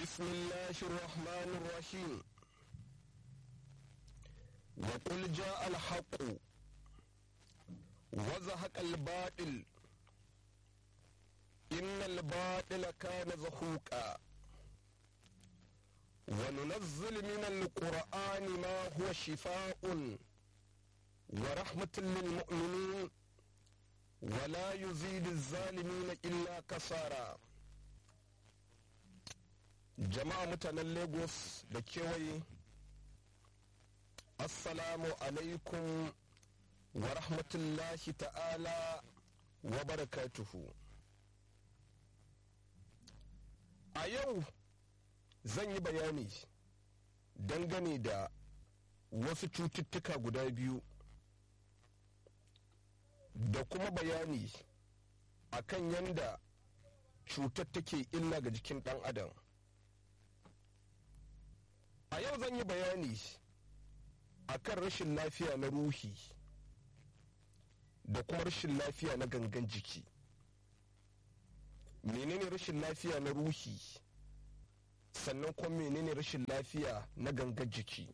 بسم الله الرحمن الرحيم وقل جاء الحق وزهق الباطل إن الباطل كان زهوقا وننزل من القرآن ما هو شفاء ورحمة للمؤمنين ولا يزيد الظالمين إلا كسارا jama'a mutanen lagos da kewaye assalamu alaikum wa rahmatullahi ta'ala wa barakatuhu a yau zan yi bayani dangane da wasu cututtuka guda biyu da kuma bayani akan yadda cutar take illa ga jikin ɗan adam a yau zan yi bayani akan rashin lafiya na ruhi da kuma rashin lafiya na gangan jiki menene rashin lafiya na ruhi sannan kuma menene rashin lafiya na gangan jiki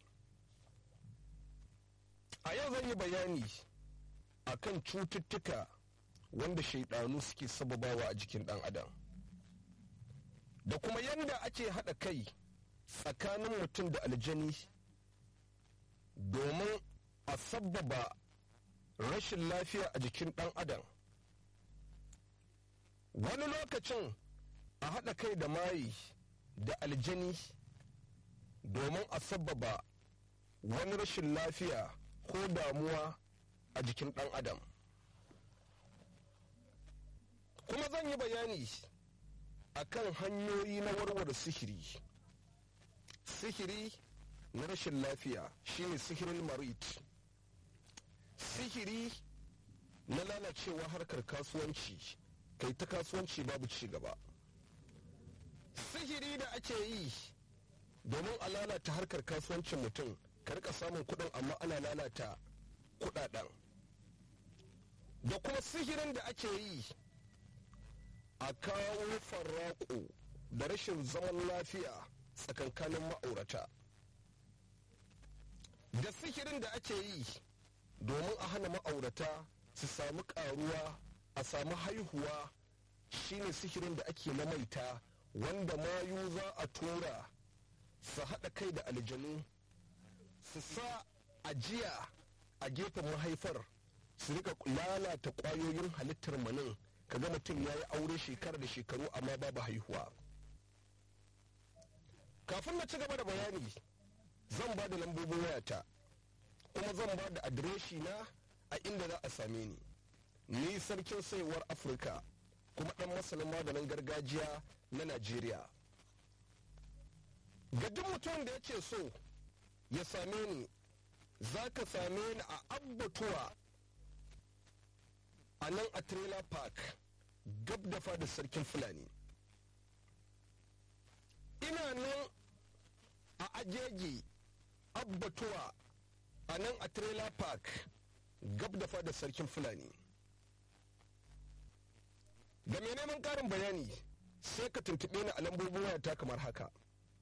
a yau zan yi bayani akan cututtuka wanda shaidanu suke sababawa a jikin dan adam da kuma yadda ake haɗa kai tsakanin mutum da aljani domin a sabbaba rashin lafiya a jikin ɗan adam wani lokacin a haɗa kai da mayi da aljani domin a sabbaba wani rashin lafiya ko damuwa a jikin ɗan adam kuma zan yi bayani akan hanyoyi na warware sihiri sihiri na rashin lafiya shine sihirin marit sihiri na lalacewa harkar kasuwanci kai ta kasuwanci babu ci gaba sihiri da ake yi domin a lalata harkar kasuwancin mutum ka rika samun kudin amma ana lalata kudaden da kuma sihirin da ake yi a kawo farraƙo da rashin zaman lafiya tsakankanin ma'aurata da sihirin da ake yi domin a hana ma'aurata su samu karuwa a samu haihuwa shine sihirin da ake na maita wanda mayu za a tura su haɗa kai da aljanu su sa ajiya a gefen mahaifar su rika lalata ƙwayoyin halittar manin kaga mutum ya yi aure shekara da shekaru amma babu haihuwa kafin na ci gaba da bayani zan ba da lambobin wayata kuma zan ba da adireshi na a inda za a same ni ni sarkin saiwar afirka kuma dan masanin maganin gargajiya na najeriya ga duk mutum da yake so ya same ni za ka same ni a abbatuwa a nan a trailer park gab da fada sarkin fulani ina nan a ajeji abbatuwa a nan a trailer park gab da fada sarkin fulani da mai neman karin bayani sai ka tuntuɓe ni a lambobin wayata kamar haka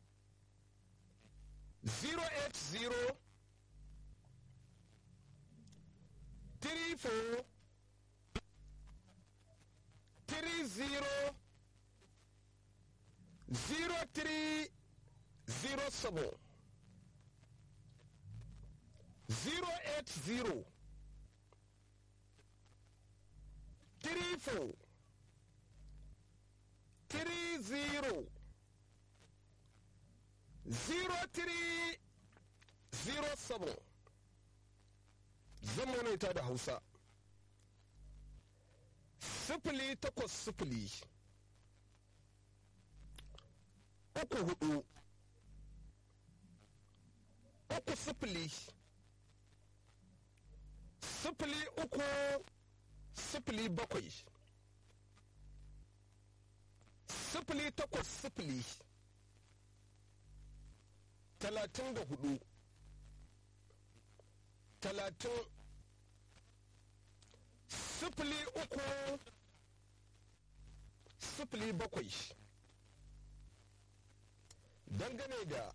080 34 30 0307 080 34 30 0307 zan manaita da hausa sifili takwas sifili uku hudu uku sifili sifili uku sifili bakwai sifili takwas sifili talatin da hudu talatin sifili uku sifili bakwai dangane da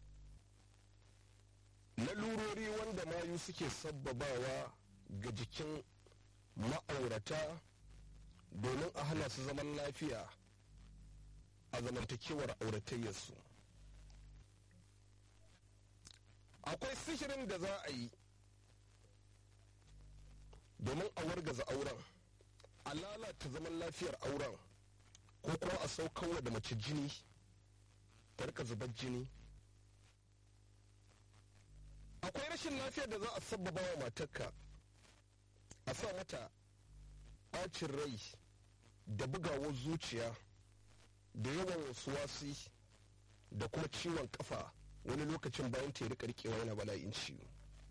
lalurori wanda mayu suke sabbabawa ga jikin ma'aurata domin a hana su zaman lafiya a zamantakewar auratayyarsu akwai sihirin da za a yi domin a wargaza auren a lalata zaman lafiyar auren ko kuma a saukarwa da mace jini ta rika zubar jini akwai rashin lafiyar da za a sabbaba wa matarka a sa mata ɓacin rai da bugawar zuciya da yawan wasu wasi da kuma ciwon kafa wani lokacin bayan ta rika rikewa yana bala'in ciwo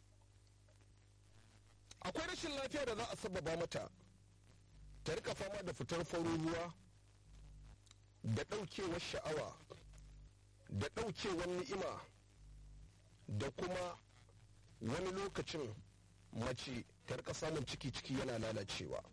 akwai rashin lafiya da za a sababa mata ta rika fama da fitar farin ruwa da ɗaukewar sha'awa da ɗaukewar ni'ima da kuma wani lokacin mace ta rika samun ciki-ciki yana lalacewa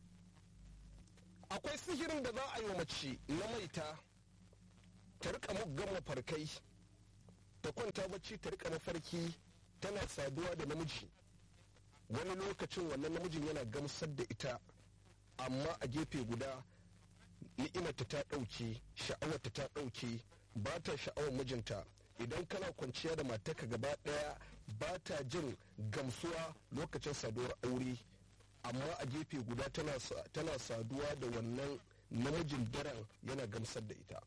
akwai sihirin da za a yi wa mace na maita ta rika muggan mafarkai ta kwanta bacci ta rika mafarki tana saduwa da namiji wani lokacin wannan namijin yana gamsar da ita amma a gefe guda ni'imarta ta ɗauke sha'awarta ta ɗauke ba ta sha'awar mijinta idan kana kwanciya da matarka gaba ɗaya ba ta jin gamsuwa lokacin saduwar aure amma a gefe guda tana saduwa da wannan namijin daren yana gamsar da ita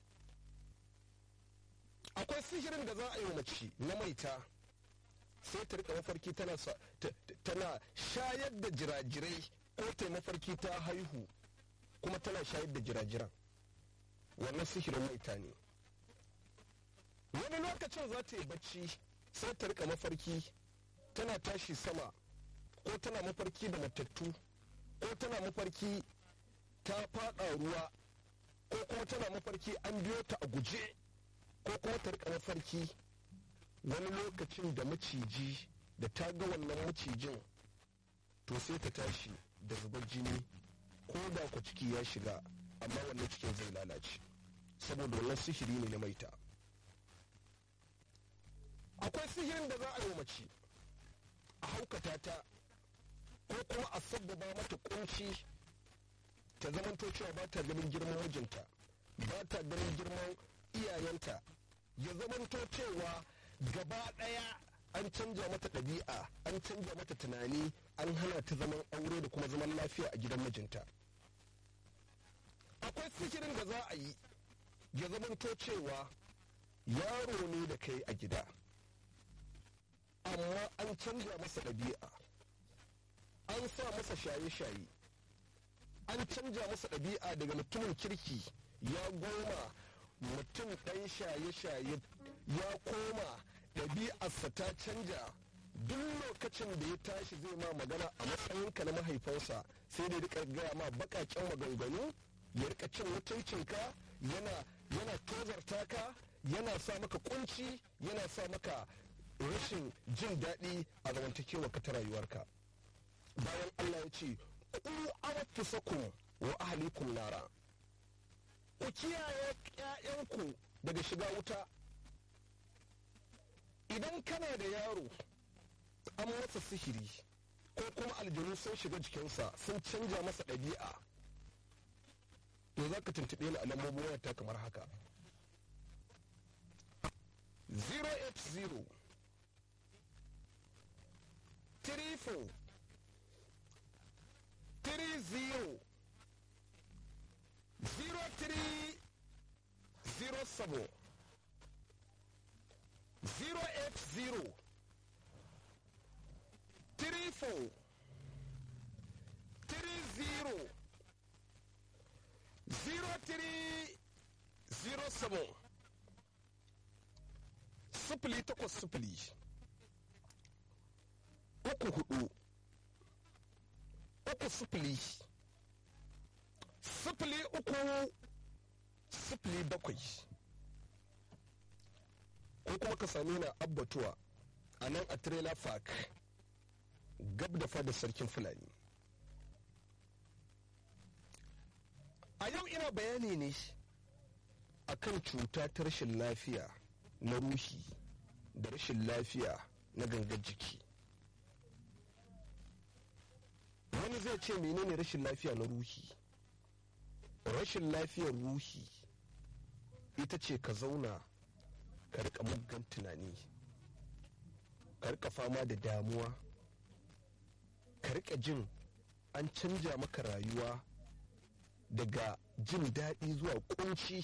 akwai sihirin da za a yi wa mace na maita sai ta rika mafarki tana shayar da jirajirai ko ta mafarki ta haihu kuma tana shayar da jirajiran wannan sihirin maita ne wani lokacin za ta yi bacci sai ta rika mafarki tana tashi sama ko tana mafarki da matattu ko tana mafarki ta fada ruwa ko kuma tana mafarki an biyo ta a guje ko kuma ta rika mafarki wani lokacin da maciji da ta ga wannan macijin to sai ta tashi da zubar jini ko da ku ciki ya shiga amma wannan cikin zai lalace saboda wannan sihiri ne na maita akwai sihirin da za a yi mace a haukata ta ko kuma a sabbaba mata kunci ta zamanto cewa ba ta ganin girman mijinta ba ta ganin girman iyayenta ya zamanto cewa gaba ɗaya an canja mata ɗabi'a an canja mata tunani an hana ta zaman aure da kuma zaman lafiya a gidan mijinta akwai sihirin da za a yi ya zamanto cewa yaro ne da kai a gida amma an canja masa ɗabi'a an sa masa shaye-shaye an canja masa ɗabi'a daga mutumin kirki ya goma mutum ɗan shaye-shaye ya koma ɗabi'arsa ta canja duk lokacin da ya tashi zai ma magana a matsayinka na mahaifansa sai da rika gaya ma bakaken maganganu ya rika cin mutuncinka yana yana tozarta ka yana sa maka kunci yana sa maka rashin jin daɗi a zamantakewa ka ta rayuwarka bayan Allah ya ce ku anfusakum wa ahlikum nara ku kiyaye ƴaƴanku daga shiga wuta idan kana da yaro an masa sihiri ko kuma aljanu sun shiga jikinsa sun canja masa ɗabi'a to za ka tuntuɓe ni a lambobin wayarta kamar haka 080 34 30 0307 080 34 30 0307 sifili takwas sifili uku hudu uku sifili sifili uku sifili bakwai ko kuma ka same na abbatuwa a nan a trailer park gab da fada sarkin fulani a yau ina bayani ne akan cuta ta rashin lafiya na ruhi da rashin lafiya na gangar jiki wani zai ce menene rashin lafiya na ruhi rashin lafiyar ruhi ita ce ka zauna ka rika muggan tunani ka rika fama da damuwa ka rika jin an canja maka rayuwa daga jin daɗi zuwa kunci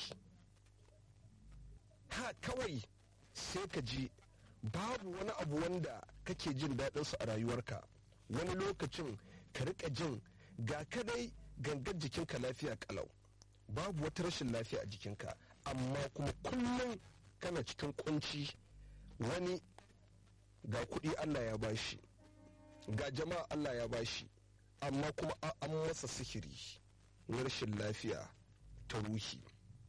ha kawai sai ka ji babu wani abu wanda kake jin daɗinsu a rayuwarka wani lokacin ka rika jin ga kadai gangar jikinka lafiya kalau babu wata rashin lafiya a jikinka amma kuma kullum kana cikin kunci wani ga kuɗi allah ya bashi ga jama'a allah ya bashi amma kuma an masa sihiri na rashin lafiya ta ruhi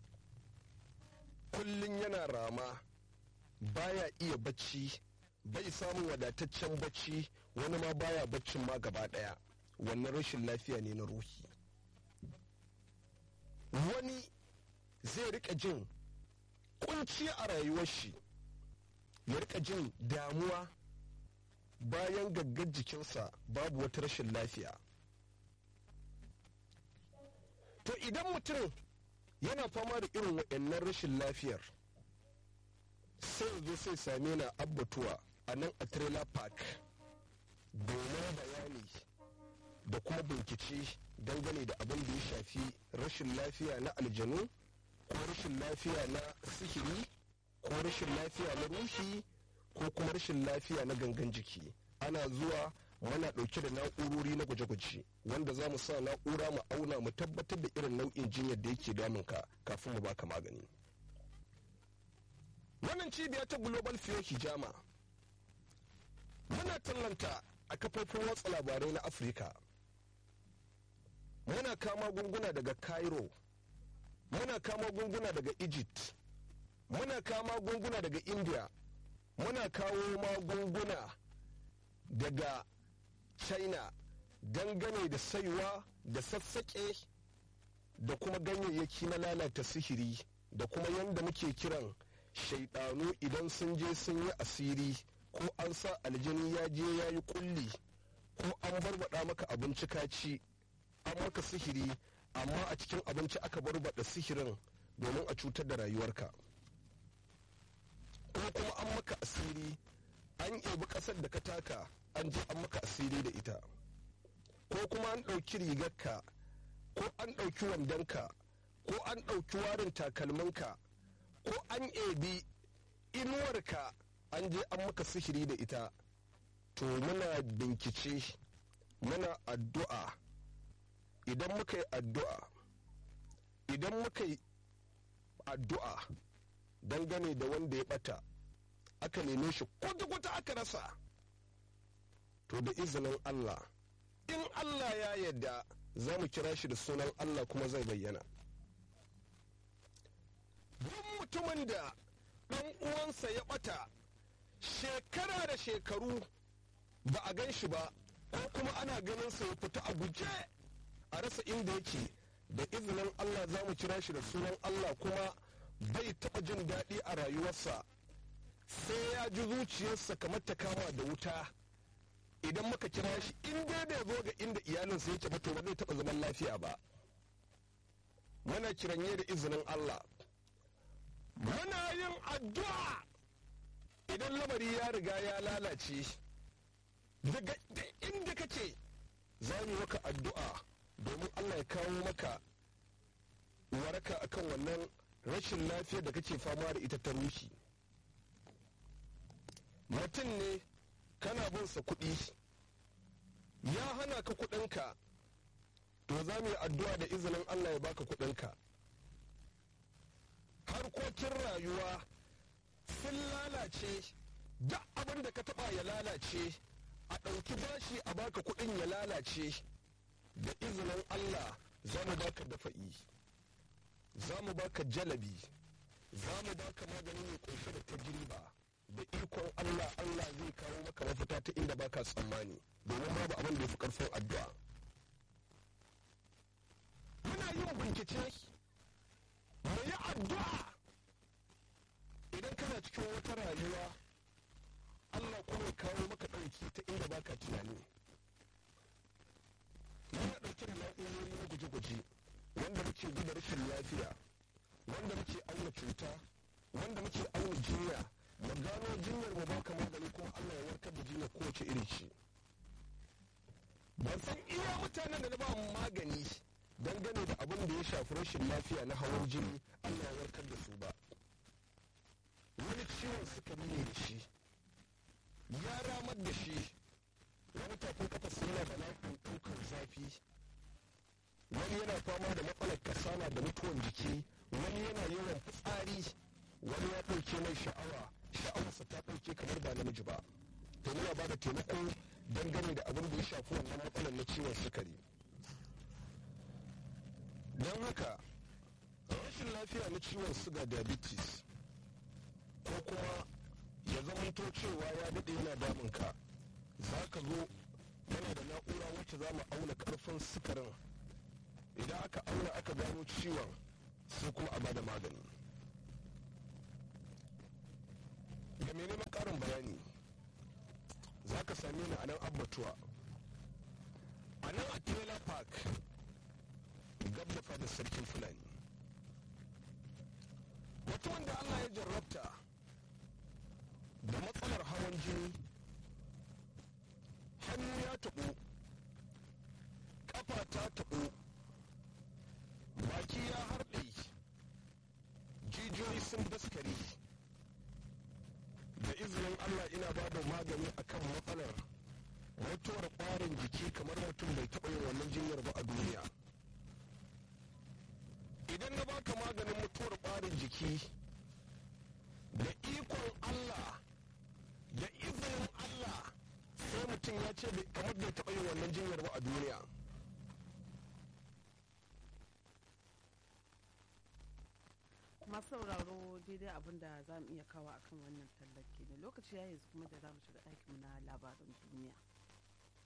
kullum yana rama baya iya bacci bai samun wadataccen bacci wani ma baya baccin ma gaba daya wannan rashin lafiya ne na ruhi wani zai rika jin kunci a rayuwar shi ya rika jin damuwa bayan gaggar jikinsa babu wata rashin lafiya to idan mutum yana fama da irin waɗannan rashin lafiyar sai zo sai same na abbatuwa a nan a trailer park domin bayani da kuma bincike dangane da abin da ya shafi rashin lafiya na aljanu ko rashin lafiya na sihiri ko rashin lafiya na ruhi ko kuma rashin lafiya na gangan jiki ana zuwa muna ɗauke da na'urori na gwaje-gwaje wanda za mu sa na'ura mu auna mu tabbatar da irin nau'in jinyar da yake damunka kafin mu baka magani wannan cibiya ta global fiyo hijama muna tallanta a kafofin watsa labarai na afirka muna kama gunguna daga cairo muna kama gunguna daga egypt muna kama gunguna daga india muna kawo magunguna daga china dangane da saiwa da sassaƙe da kuma ganyayyaki na lalata sihiri da kuma yadda muke kiran shaidanu idan sun je sun yi asiri ko an sa aljini ya je ya yi kulli ko an barbada maka abinci kaci an maka sihiri amma a cikin abinci aka barbada sihirin domin a cutar da rayuwarka ko kuma an maka asiri an ebi ƙasar da ka taka an je an maka asiri da ita ko kuma an ɗauki rigarka ko an ɗauki wandonka ko an ɗauki warin takalminka ko an ebi inuwarka an je an maka sihiri da ita to muna bincike muna addu'a idan muka yi addu'a idan muka yi addu'a dangane da wanda ya bata aka neme shi kwata-kwata aka rasa to da izinin Allah in Allah ya yadda za mu kira shi da sunan Allah kuma zai bayyana duk mutumin da ɗan uwansa ya ɓata shekara da shekaru ba a gan shi ba ko kuma ana ganin sa ya fita a guje a rasa inda yake da izinin Allah za mu kira shi da sunan Allah kuma bai taɓa jin daɗi a rayuwarsa sai ya ji zuciyarsa kamar ta kama da wuta idan muka kira shi in dai bai zo ga inda iyalinsa yake ba to ba zai taɓa zaman lafiya ba muna kiranye da izinin Allah muna yin addu'a idan lamari ya riga ya lalace daga inda kake za mu maka addu'a domin Allah ya kawo maka waraka akan wannan rashin lafiyar da kake fama da ita ta ruhi mutum ne kana bin sa kuɗi ya hana ka kuɗinka to za mu yi addu'a da izinin Allah ya baka kuɗinka harkokin rayuwa sun lalace duk abin da ka taɓa ya lalace a ɗauki bashi a baka kuɗin ya lalace da izinin Allah za mu baka dafa'i za mu baka jalabi za mu baka magani mai kunshe da tajriba da ikon Allah Allah zai kawo maka mafita ta inda baka tsammani domin babu abin da ya fi karfin addu'a muna yin bincike mu yi addu'a idan kana cikin damuwa allah kuma ya kawo maka ɗauki ta inda baka tunani muna ɗauke da na'urori na guje-guje wanda muke guda rashin lafiya wanda muke auna cuta wanda muke auna jinya mu gano jinyar mu baka magani kuma allah ya warkar da jinyar kowace iri ce ban san iya mutanen da na ba magani dangane da abin da ya shafi rashin lafiya na hawan jini allah ya warkar da su ba wani ciwon sukari ne da shi ya ramar da shi wani tafin kafa yana da lafiyar ɗaukar zafi wani yana fama da matsalar kasala da mutuwan jiki wani yana yawan fitsari wani ya ɗauke mai sha'awa sha'awarsa ta ɗauke kamar ba namiji ba to muna ba da taimako dangane da abin da ya shafi wannan matsalar na ciwon sukari don haka rashin lafiya na ciwon suga diabetes ko kuma ya zamanto cewa ya daɗe yana damunka za ka zo yana da na'ura wacce za mu auna ƙarfin sukarin idan aka auna aka gano ciwon sai kuma a bada magani ga mai neman ƙarin bayani za ka same ni a nan abbatuwa a nan a trailer park gab da fadar sarkin fulani mutumin da allah ya jarrabta da matsalar hawan jini hannu ya taɓo ƙafa ta taɓo baki ya harɗe jijiyoyi sun daskare da izinin allah ina ba da magani akan matsalar mutuwar ƙwarin jiki kamar mutum bai taɓa yin wannan jinyar ba a duniya idan na baka maganin mutuwar ƙwarin jiki da ikon allah da izinin allah sai mutum ya ce kamar bai taɓa yin wannan jinyar ba a duniya masu sauraro daidai abin da za mu iya kawo akan wannan tallake ne lokaci ya yanzu kuma da za mu shiga ɗakinmu na labaran duniya